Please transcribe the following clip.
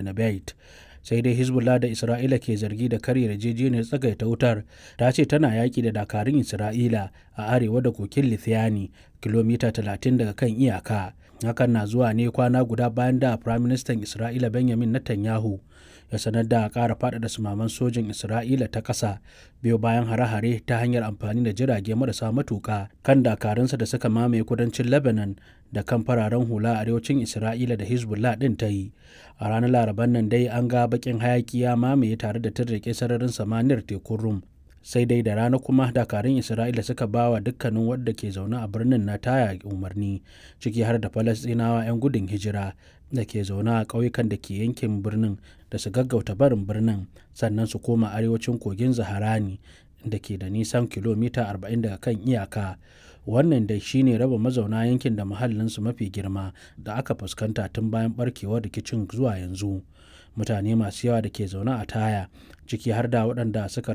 Nabait. sai dai hezbollah da isra'ila ke zargi da karya yarjejeniyar tsagaita wutar ta ce tana yaƙi da dakarun isra'ila a arewa da kokin lithiani kilomita 30 daga kan iyaka hakan na zuwa ne kwana guda bayan da firaministan isra'ila benjamin netanyahu ya sanar da ƙara faɗaɗa sumaman sojin isra'ila ta ƙasa biyo bayan hare-hare ta hanyar amfani da jirage marasa matuƙa kan dakarunsa da suka mamaye kudancin lebanon da kan fararen hula a arewacin isra'ila da hezbollah ɗin ta yi a ranar laraban nan dai an ga bakin hayaki ya mamaye tare da tarrake sararin samaniyar tekun rum sai dai da rana kuma dakarun isra'ila suka ba wa dukkanin wadda ke zaune a birnin na taya umarni ciki har da falastinawa 'yan gudun hijira da ke zaune a ƙauyukan da ke yankin birnin da su gaggauta barin birnin sannan su koma arewacin kogin zaharani da ke da nisan kilomita 40 daga kan iyaka wannan dai shine raba mazauna yankin da muhallinsu mafi girma da aka fuskanta tun bayan barkewar rikicin zuwa yanzu mutane masu yawa da ke zaune a taya ciki har da waɗanda suka